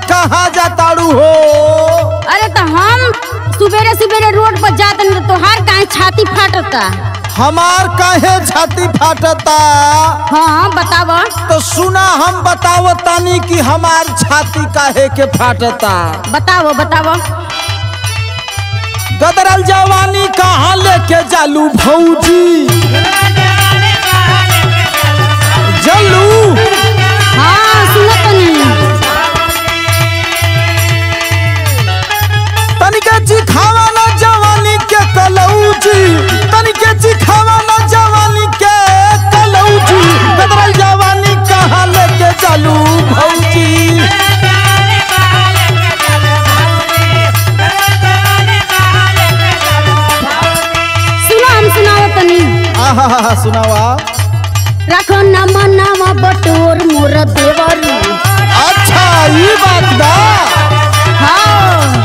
कहाँ जाताड़ू हो अरे तो हम सुबेरे सुबेरे रोड पर जाते न तो हर काहे छाती फाटता हमार काहे छाती फाटता हाँ बताव तो सुना हम बतावो तानी कि हमार छाती काहे के फाटता बताव बताव गदरल जवानी कहाँ लेके जालू भौजी जलू हाँ सुनो तनी तनिके चिखावा ना जवानी के कलौजी तनिके चिखावा ना जवानी के कलौजी गदरल जवानी कहाँ लेके जालू भौजी सुनो हम सुनाओ तनी आहा सुनावा रखो न मनावा बटोर मोर देवरू अच्छा ये बात बा हाँ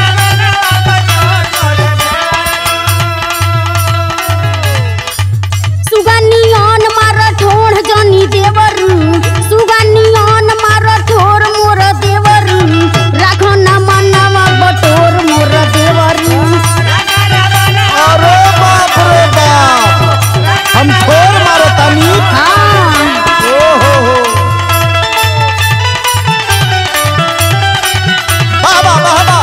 सुगनियन मार ठोड़ जनी देवरू सुगनियन मार ठोर मोर देवरू रखो न मनावा बटोर मोर देवरू अरे बाप रे बाप हम ठोर मारो तानी हाँ ओ हो हो वाह वाह वाह वाह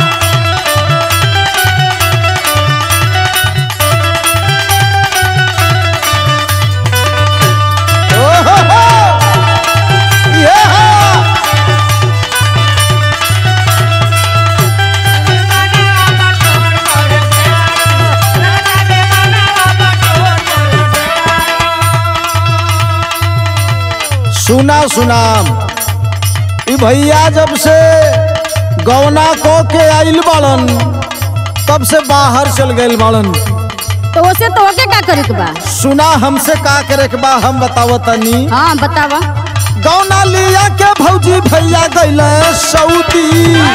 ओ हो हो ये हा सुना सुनाम ई भैया जब से गौना को के आइल बाड़न तब से बाहर चल गइल बाड़न तो उसे तो ओके का करे के बा सुना हमसे का करे के बा हम बतावो तनी हाँ बतावा गौना लिया के भौजी भैया गइले सऊदी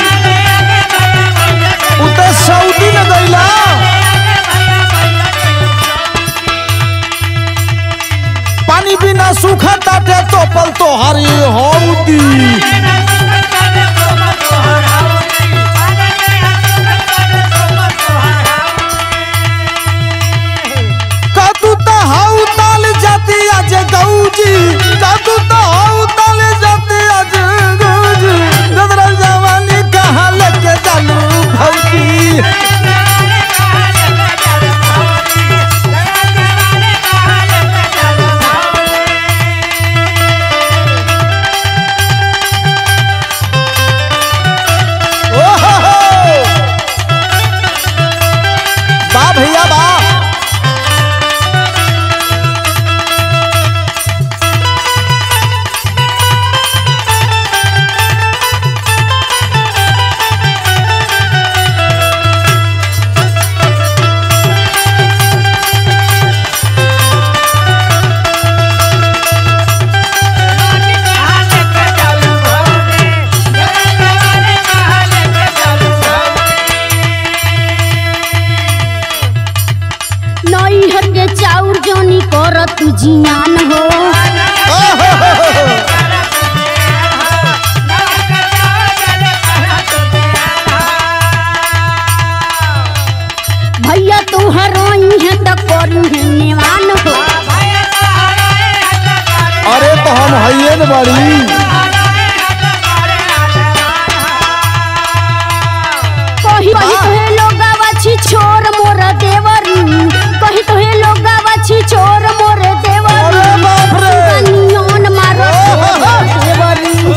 उते सऊदी न गइला पानी बिना सूखा ताटे तो पल तो हरी हौदी कदू तो हाउ ताल जाती आज गौजी कदू तो हाउ ताल जाती आज गौजी गदरल जवानी कहाँ लेके जालू भौजी ओ हो हो बा भैया बा नैहर के चाउर जोनी कर तू जियान हो ओ हो हो हो हो। भैया तू हरोई है तो करू है निवान हो अरे तो हम हइये न बड़ी कही कही तो हे लोग छी छोर मोर देवरू कही तो हे लोग छी छोर मोर देवरू अरे बाप रे। सुगनियन मारो मोर देवरू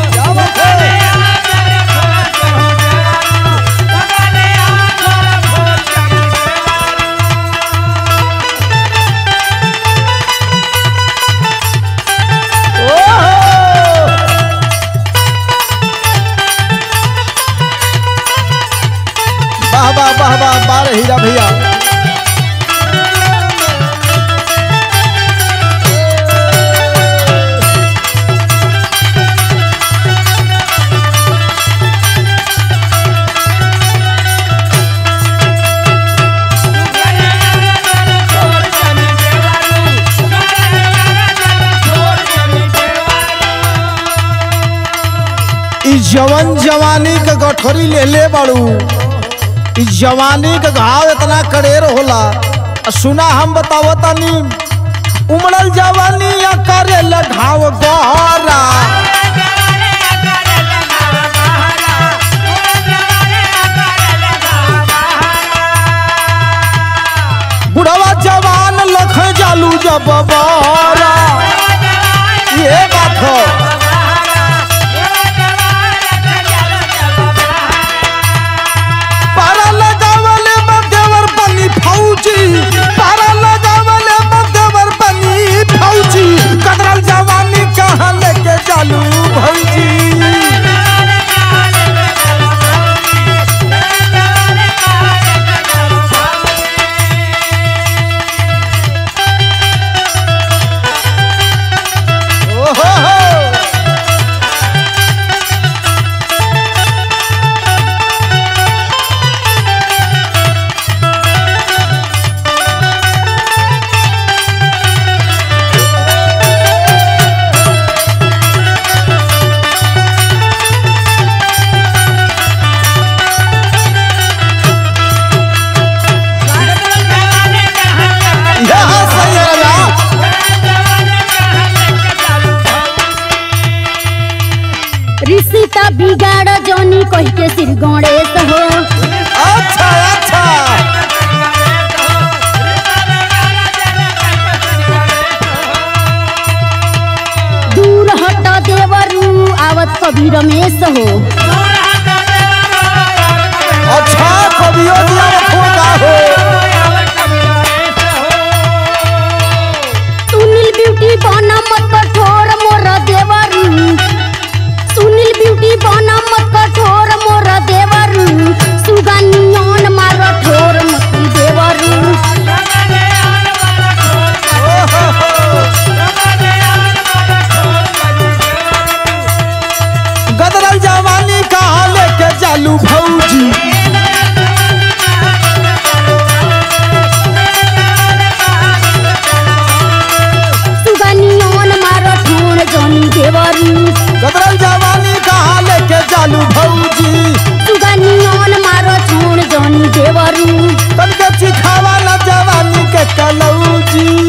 ओ हो ई जवन जवानी के गठरी ले ले बाड़ू ई जवानी के घाव इतना कड़ेर होला आ सुना हम बतावतानी उमड़ल जवानी या करे घाव गहरा बुढ़वा जवान लख जालू जब बरा ये बात हो पारा लगावले मध्यवर बनी फौजी पारा लगावले मध्यवर बनी फौजी कदरल जवानी कहाँ लेके चालू भौजी ओहो हो यहाँ सही है ना ऋषिता बिगाड़ जौनी कह के सिर गणेश हो अच्छा अच्छा दूर हट देवरू आवत कवि रमेश हो अच्छा कवियो दिया रखोगा हो सुनील ब्यूटी बना मत कठोर मोर देवरू सुनील ब्यूटी बना मत कठोर मोर देवरू सुगनियन मार ठोर मत देवरू गदरल जवानी कहाँ लेके चालू भौजी सुगनियन मार ठोर जौनी देवरू गदरल जवानी कहाँ लेके चालू भौजी सुगनियन मार ठोर जौनी देवरू तनके चिखावा न जवानी के कलौजी